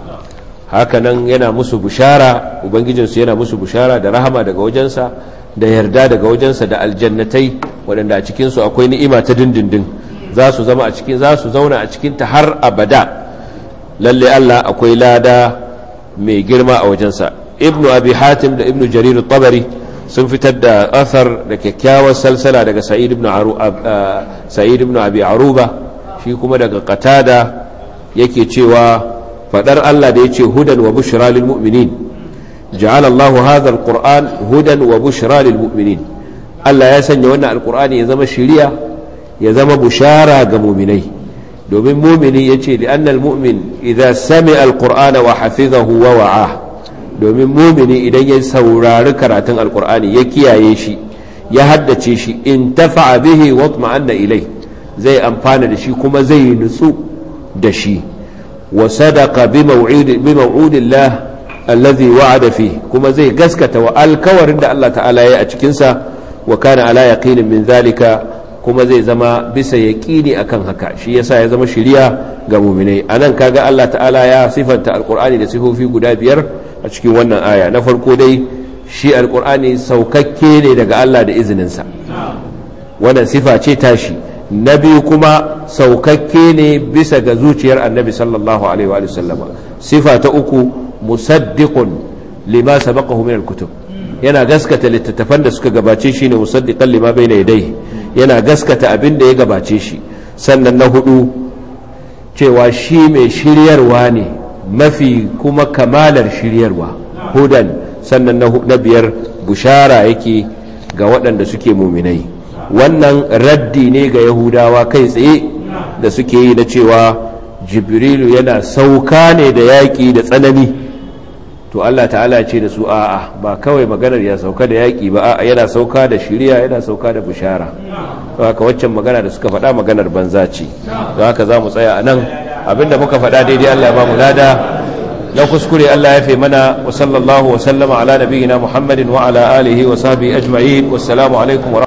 hakanan yana musu bushara ubangijinsu yana musu bushara da rahama daga wajensa da yarda daga wajensa da aljannatai waɗanda a cikinsu akwai ni'ima ta dindindin za su zama a cikin za su zauna a cikinta har abada lalle Allah akwai lada mai girma a wajensa ibnu abi hatim da ibnu jarir tabari sun fitar da athar da kyakkyawar salsala daga sa'id ibn sa'id ibn abi aruba shi kuma daga qatada yake cewa fadar Allah da yace hudan wa bushra lil mu'minin ja'ala Allah hadha alquran hudan wa bushra lil mu'minin Allah ya sanya wannan alqur'ani ya zama shiriya ya zama bushara ga mu'minai domin mu'mini yace li anna almu'min idza sami'a alqur'ana wa hafizahu wa wa'a domin mu'mini idan ya saurari karatun alqur'ani ya kiyaye shi ya haddace shi in tafa'a bihi wa tma'anna ilai zai amfana da shi kuma zai nutsu da shi وصدق بموعود بموعود الله الذي وعد فيه كما زي غسكت والكور عند الله تعالى يا أتكنسا وكان على يقين من ذلك كما زي زما بس يقيني أكن هكا شي يسا يزما شريا ga muminai anan kaga Allah ta'ala ya sifanta alqur'ani da sifofi guda biyar a cikin wannan aya na farko dai shi alqur'ani saukakke ne daga Allah da izininsa wannan sifa ce tashi na biyu kuma saukakke ne bisa ga zuciyar annabi sallallahu alaihi wa sallama sifa ta uku musaddiqun lima sabaqahu min alkutub yana gaskata littattafan da suka gabace shi ne musaddiqan lima bayna yadayhi yana gaskata abin da ya gabace shi sannan na hudu cewa shi mai shiryarwa ne mafi kuma kamalar shiryarwa hudan sannan na biyar bushara yake ga waɗanda suke muminai wannan raddi ne ga yahudawa kai tsaye da suke yi na cewa jibrilu yana sauka ne da yaƙi da tsanani to Allah ta'ala ce da su a'a ba kawai maganar ya sauka da yaƙi ba a'a yana sauka da shiriya yana sauka da bishara to haka waccan magana da suka faɗa maganar banza ce to haka za mu tsaya a nan abinda muka faɗa daidai Allah ba mu lada na kuskure Allah ya fi mana wa sallallahu wa sallama ala nabiyyina Muhammadin wa ala alihi wa sahbihi ajma'in wassalamu alaikum wa